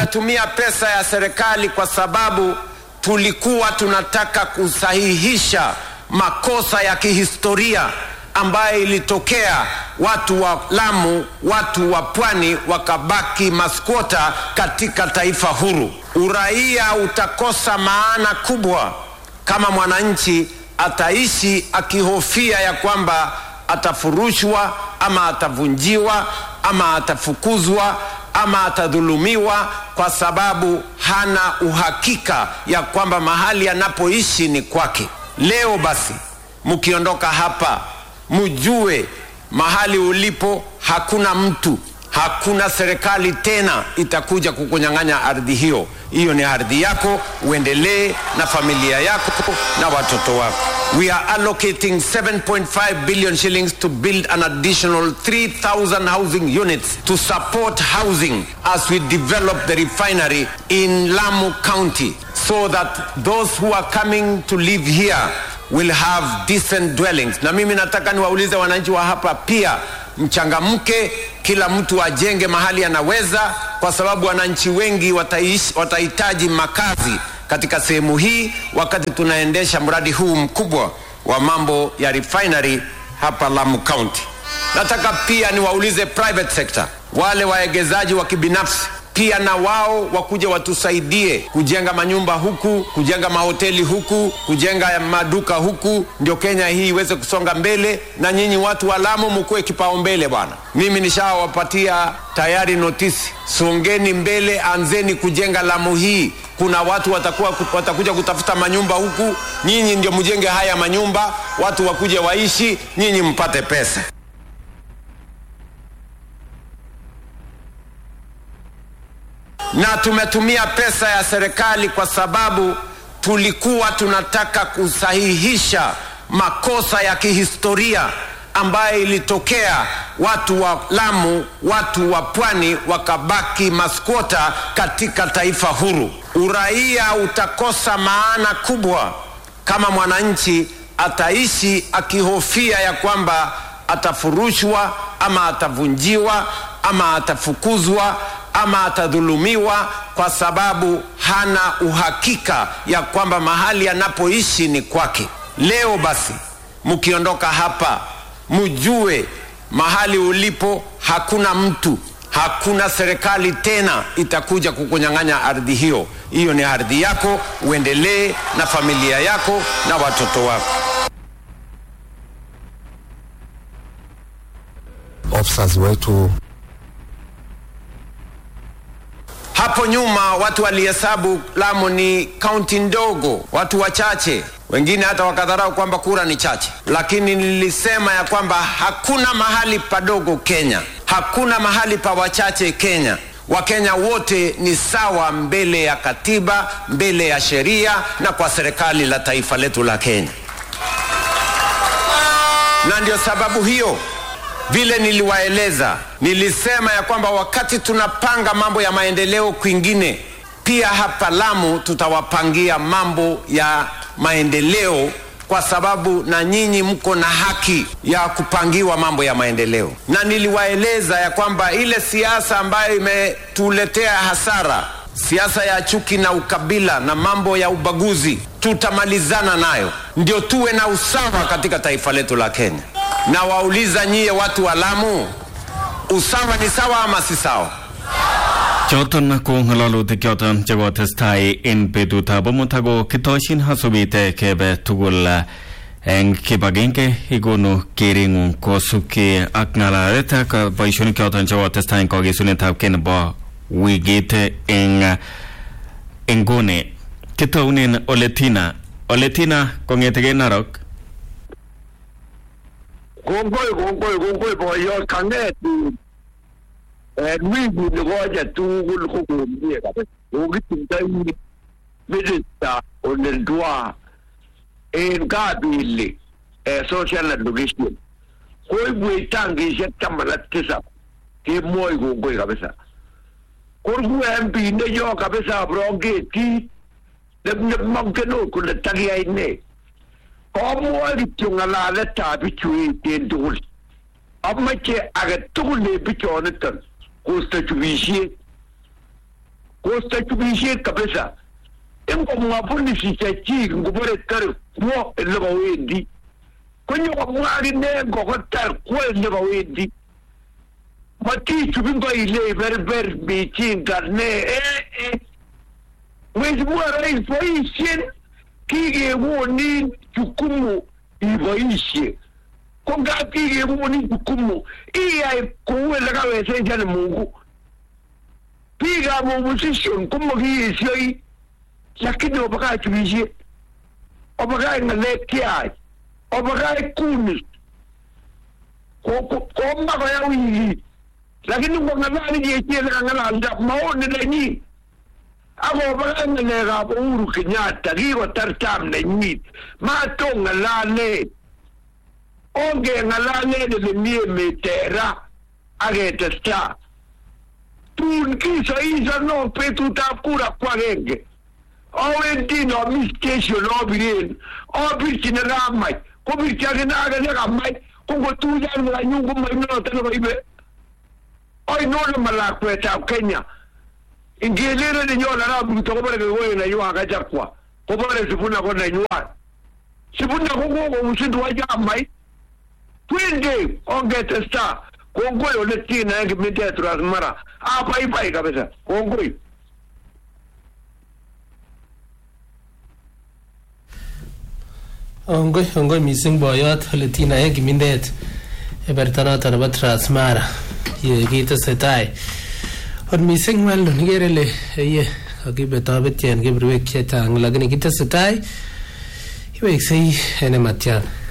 tumetumia pesa ya serikali kwa sababu tulikuwa tunataka kusahihisha makosa ya kihistoria ambayo ilitokea watu wa Lamu, watu wa pwani wakabaki maskwota katika taifa huru. Uraia utakosa maana kubwa kama mwananchi ataishi akihofia ya kwamba atafurushwa ama atavunjiwa ama atafukuzwa ama atadhulumiwa kwa sababu hana uhakika ya kwamba mahali anapoishi ni kwake. Leo basi, mkiondoka hapa, mjue mahali ulipo hakuna mtu, hakuna serikali tena itakuja kukunyang'anya ardhi hiyo. Hiyo ni ardhi yako, uendelee na familia yako na watoto wako. We are allocating 7.5 billion shillings to build an additional 3,000 housing units to support housing as we develop the refinery in Lamu County so that those who are coming to live here will have decent dwellings. Na mimi nataka niwaulize wananchi wa hapa pia, mchangamke, kila mtu ajenge mahali anaweza, kwa sababu wananchi wengi wataishi, watahitaji makazi katika sehemu hii wakati tunaendesha mradi huu mkubwa wa mambo ya refinery hapa Lamu County. Nataka pia niwaulize private sector, wale waegezaji wa kibinafsi pia na wao wakuja watusaidie kujenga manyumba huku, kujenga mahoteli huku, kujenga maduka huku, ndio Kenya hii iweze kusonga mbele. Na nyinyi watu wa Lamu mkuwe kipaumbele bwana. Mimi nishawapatia tayari notisi, songeni mbele, anzeni kujenga Lamu hii. Kuna watu watakuwa, watakuja kutafuta manyumba huku, nyinyi ndio mjenge haya manyumba, watu wakuje waishi, nyinyi mpate pesa. na tumetumia pesa ya serikali kwa sababu tulikuwa tunataka kusahihisha makosa ya kihistoria ambayo ilitokea watu wa Lamu, watu wa pwani wakabaki maskwota katika taifa huru. Uraia utakosa maana kubwa kama mwananchi ataishi akihofia ya kwamba atafurushwa ama atavunjiwa ama atafukuzwa ama atadhulumiwa kwa sababu hana uhakika ya kwamba mahali anapoishi ni kwake. Leo basi, mkiondoka hapa, mjue mahali ulipo hakuna mtu, hakuna serikali tena itakuja kukunyang'anya ardhi hiyo. Hiyo ni ardhi yako, uendelee na familia yako na watoto wako. officers wetu Hapo nyuma watu walihesabu Lamu ni kaunti ndogo, watu wachache, wengine hata wakadharau kwamba kura ni chache, lakini nilisema ya kwamba hakuna mahali padogo Kenya, hakuna mahali pa wachache Kenya. Wakenya wote ni sawa mbele ya katiba, mbele ya sheria na kwa serikali la taifa letu la Kenya, na ndio sababu hiyo vile niliwaeleza, nilisema ya kwamba wakati tunapanga mambo ya maendeleo kwingine, pia hapa Lamu tutawapangia mambo ya maendeleo, kwa sababu na nyinyi mko na haki ya kupangiwa mambo ya maendeleo. Na niliwaeleza ya kwamba ile siasa ambayo imetuletea hasara, siasa ya chuki na ukabila na mambo ya ubaguzi, tutamalizana nayo, ndio tuwe na usawa katika taifa letu la Kenya na wauliza nyie watu wa Lamu, usawa ni sawa ama si sawa? choton ko ng'alalutik choton chekotestai en betutab amut ako kitoshin asubit kebe tugul eng kibagenge ikonu kereng'ung kosubkei ak ng'alalet ak boisionik choton chekotestai eng kakesunetab kei nebo wikit eng inguni kitounen Oletina Oletina kong'etegei Narok kongoi kongoi kongoi boyot kang'etin en wikit nikoche tugul ko komie kabisa kokitindoi minista Oneldwa en kabili social education koibwech tankishek taman ak tisab kemwoi kongoi kabisa korku MP neyo kabisa brongetit nemongen ot kole takiyai ne komwoe kityo ng'alaletab bichu eten tugul amoche age tugul en bichoniton kosto chubisiet kosto chubishet kabisa ingomwa polisi chechik ngobore tare kwo ele kawendi konyo komwa akine ngokotar kwo ele kawendi matichubi ngoile berber michinga ne eh eh Mheshimiwa Rais, boisien kikekonin jukumu iboisie ko ngap kikekonin jukumu iyai kou ele kawezeshan Mungu biikab opposition komakiyesioi lakini obakach chubisiet obakach ng'alek cheach obakach kunis komwa koya wikit lakini ngong'alal ichechele kang'alalda maoni nenyin akobakach ng'alekab Uhuru Kenyatta kikotar tam nenyin matong'alale ongeng'alalen ele mi emet tera aketestai tun kisoisono betutab kura ko agenge awendi nomi station abiren abirchini kamach kobirchi akine ake nekamach ko ngotuyan kanyu komainoto nekoibe ainon nemalakwetab Kenya ingelele nenyon arap Ruto kobore kekoe nenywan kachapwa kobore Sifuna ko nenywan Sifuna ko kokousindu chamait twende ongetesta kongoi ole tina en kipindet Transmara abaibai kabisa kongoi ongoi ongoi mising boyot Letina en kimindet eberta noton nebo Transmara ye kitesetai ot mising Weldon ikere ile ye kakibetobetyen keberwek chechang lakini kitesetai iweksei en nematyan